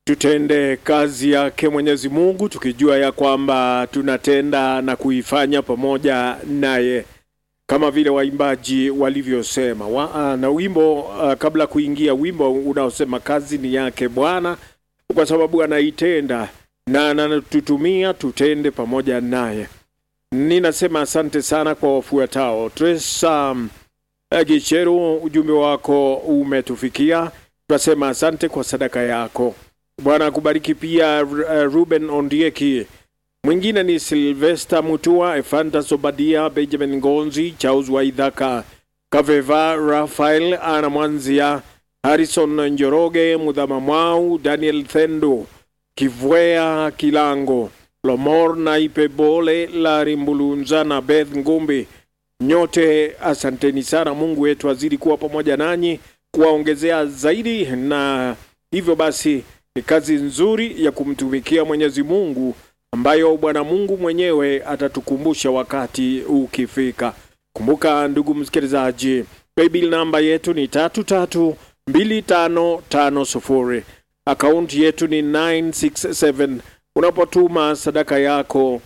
tutende kazi yake Mwenyezi Mungu tukijua ya kwamba tunatenda na kuifanya pamoja naye kama vile waimbaji walivyosema wa, uh, na wimbo uh, kabla kuingia wimbo unaosema kazi ni yake Bwana, kwa sababu anaitenda na anatutumia tutende pamoja naye. Ninasema asante sana kwa wafuatao. Tresa um, Gicheru, ujumbe wako umetufikia, tunasema asante kwa sadaka yako. Bwana akubariki pia. Uh, Ruben Ondieki mwingine ni Silvester Mutua, Efantas Obadia, Benjamin Ngonzi, Charles Waidhaka, Kaveva Rafael, Ana Mwanzia, Harrison Njoroge, Mudhama Mwau, Daniel Thendo, Kivwea Kilango, Lomor Naipe Bole, Lari Mbulunza na Beth Ngumbi. Nyote asanteni sana. Mungu wetu azidi kuwa pamoja nanyi, kuwaongezea zaidi, na hivyo basi ni kazi nzuri ya kumtumikia Mwenyezi Mungu ambayo Bwana Mungu mwenyewe atatukumbusha wakati ukifika. Kumbuka ndugu msikilizaji, paybill namba yetu ni tatu tatu mbili tano tano sufuri. Akaunti yetu ni 967. Unapotuma sadaka yako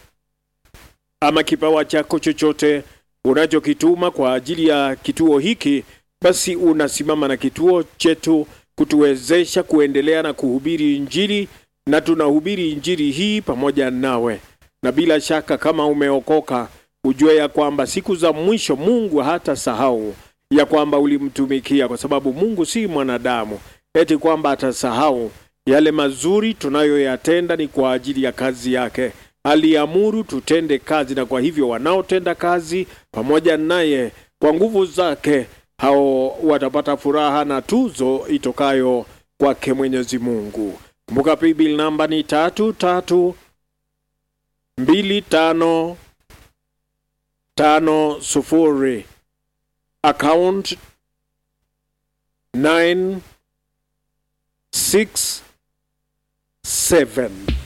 ama kipawa chako chochote unachokituma kwa ajili ya kituo hiki, basi unasimama na kituo chetu kutuwezesha kuendelea na kuhubiri Injili na tunahubiri injili hii pamoja nawe, na bila shaka kama umeokoka, ujue ya kwamba siku za mwisho Mungu hata sahau ya kwamba ulimtumikia, kwa sababu Mungu si mwanadamu eti kwamba atasahau yale mazuri tunayoyatenda. Ni kwa ajili ya kazi yake, aliamuru tutende kazi, na kwa hivyo wanaotenda kazi pamoja naye kwa nguvu zake, hao watapata furaha na tuzo itokayo kwake Mwenyezi Mungu. Kumbuka paybill namba ni tatu tatu mbili tano tano sufuri. Account 967